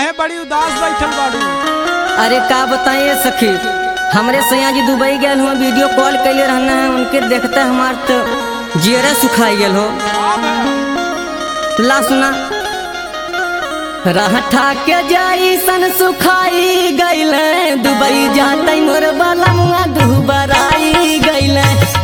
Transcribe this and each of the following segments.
काहे बड़ी उदास बैठल बाड़ू अरे का बताइए सखी हमरे सैया जी दुबई गए हुआ वीडियो कॉल कैले रहना है उनके देखते हमार तो जियरे सुखाई गेल हो ला सुना रहठा के जाई सन सुखाई गईले दुबई जाते मोर बलमुआ दुबराई गईले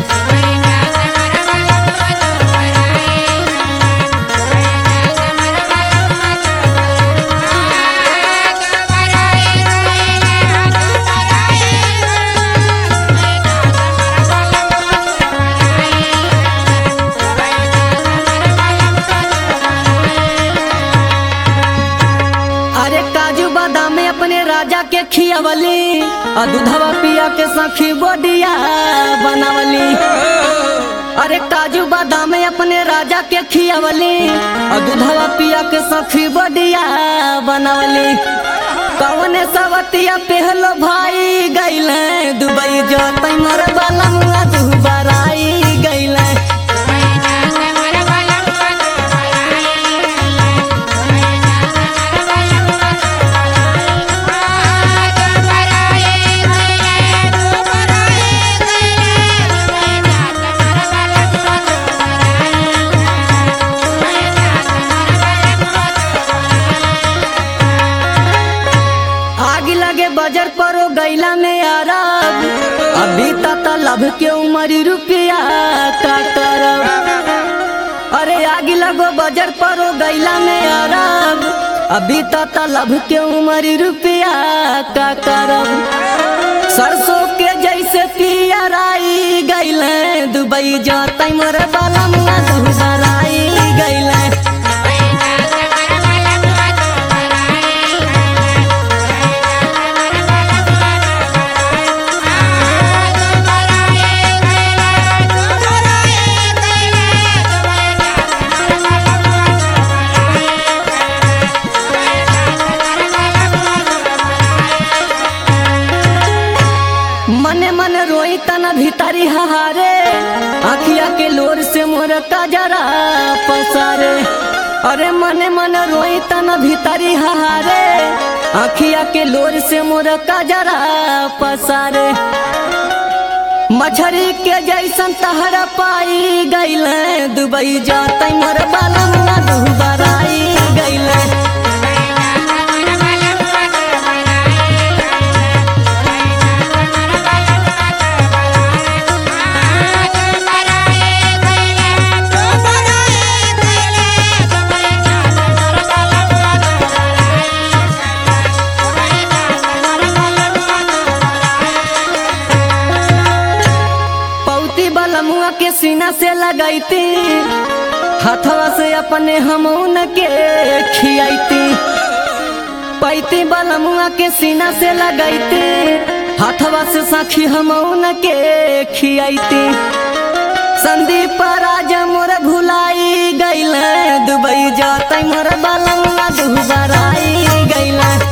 अरे काजू बादाम में अपने राजा के खियावली और दूधवा पिया के सखी बोडिया बनावली अरे काजू बादाम में अपने राजा के खियावली और दूधवा पिया के सखी बोडिया बनावली कौने सवतिया पहलो भाई गईले दुबई जोतई मोर बलमुआ दुबराई गईले आग लगे बजर पर ओ गैला में अरब अभी तक लभ के उमरी रुपया का करब अरे आग लगो बजर पर ओ गैला में अरब अभी तक लभ के उमरी रुपया का करब सरसों के जैसे पियराई गैले दुबई जाते मोर बलमुआ दुबराई गैले मने मन रोई तना भीतरी हारे आखिया के लोर से मोर कजरा पसारे अरे मने मन रोई तना भीतरी हारे आखिया के लोर से मोर कजरा पसारे मछरी के जैसन तहरा पाई गईले दुबई जाते मोर बालमुआ दुबराई गईले पौती बलमुआ के सीना से लगैती हथवा से अपने हमून के खियाती पैती बलमुआ के सीना से लगैती हथवा से सखी हमून के खियाती संदीप राजा मोर भुलाई गईले दुबई जाते मोर बलमुआ दुबराई गईले